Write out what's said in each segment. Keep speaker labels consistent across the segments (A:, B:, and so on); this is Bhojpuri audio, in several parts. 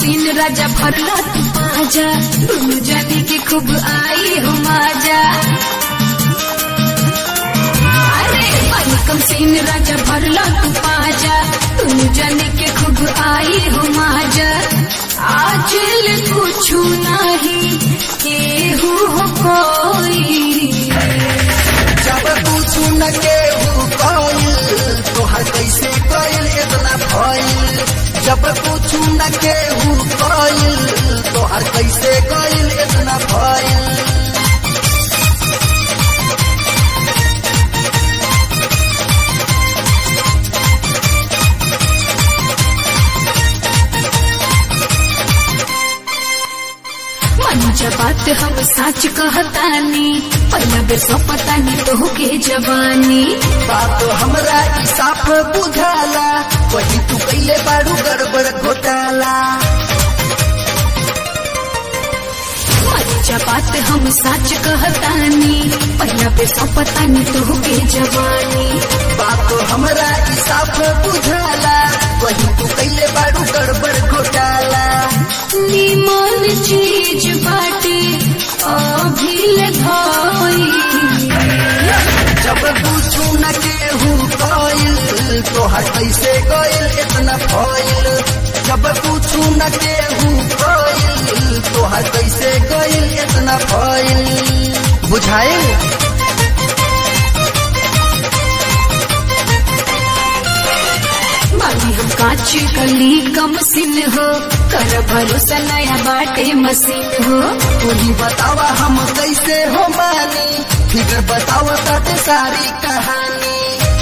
A: सीन राजा भरला तू पाजा दुनु जाने के खूब आई हो माजा अरे पानी कम सीन राजा भरला तू पाजा दुनु जाने के खूब आई हो माजा आज ले कुछ नहीं केहू हो कोई
B: जब पूछू न केहू कइल तोहर कैसे कइल इतना भइल जब पूछू न केहू कइल तोहर कैसे कइल इतना भइल
A: मंजा बात हम सच कहतानी पहला बेर सौ पता नहीं तो के जवानी
B: बात हमरा ई साफ बुझाला वही तू कैले बारू गड़बड़ घोटाला
A: मंजा बात हम सच कहतानी पहला बेर सौ पता नहीं तो के जवानी
B: बात हमरा ई साफ बुझाला वही तू कैले बारू गड़बड़ घोटाला
A: निमन चीज बाटे अभिल धोई
B: जब पूछू न केहू कइल तोहर कैसे गइल इतना फइल जब पूछू न केहू कइल तोहर कैसे गइल इतना फइल बुझाइल
A: बानी हम कांच कली कम सिन हो कर भरोसा नया बाटे मशीन हो
B: तूही बतावा हम कैसे हो मानी फिर बतावा ताते सारी कहानी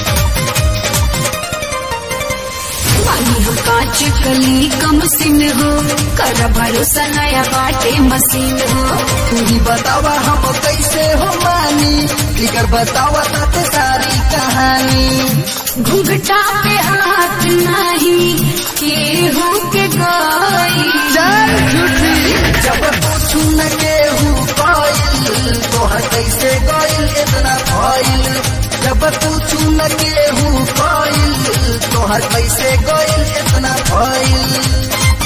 A: बानी हम कांच कली कम सिन हो कर भरोसा नया बाटे मशीन हो
B: तूही बतावा हम कैसे हो मानी फिर बतावा ताते सारी कहानी
A: घुंघटा पे हाथ नहीं केहू के गई
B: चल झूठी जब पूछू न केहू कइल तोहर कैसे गइल इतना भइल जब पूछू न केहू कइल तोहर कैसे गइल इतना भइल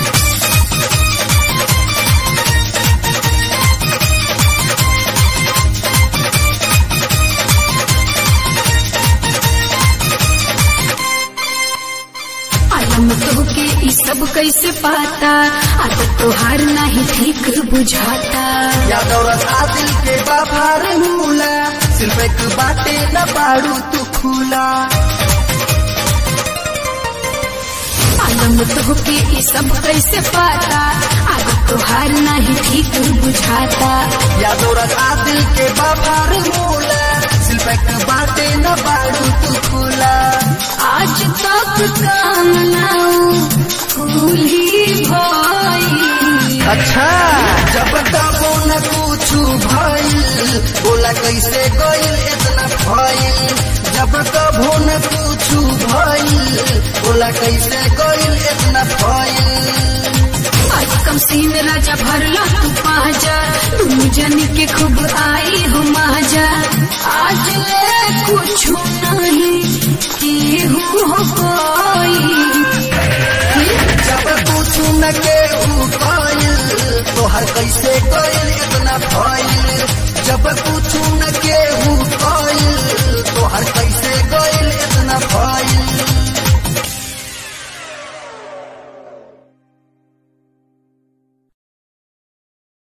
A: आलम तो के ई सब कैसे पाता आदत तोहार नहीं ठीक बुझाता
B: यादव रसा दिल के बाभार मूला सिर्फ एक बाटे न पाड़ू तू खुला
A: आलम तो के ई सब कैसे पाता आदत तोहार नहीं ठीक बुझाता
B: यादव रसा दिल के बाभार मूला सिर्फ एक बाटे न पाड़ू तू खुला
A: आज तक काम नाऊ फूल ही भई
B: अच्छा जब तबो न कुछु भइल बोला कैसे गइल इतना भइल जब तबो न कुछु भइल बोला कैसे गइल इतना भइल
A: आज कम सीन राजा भरला तू पाजा तुम जन के खूब आई हो माजा आज ले कुछ नहीं केहू हो कोई
B: जब कुछु न केहू कइल तोहर कैसे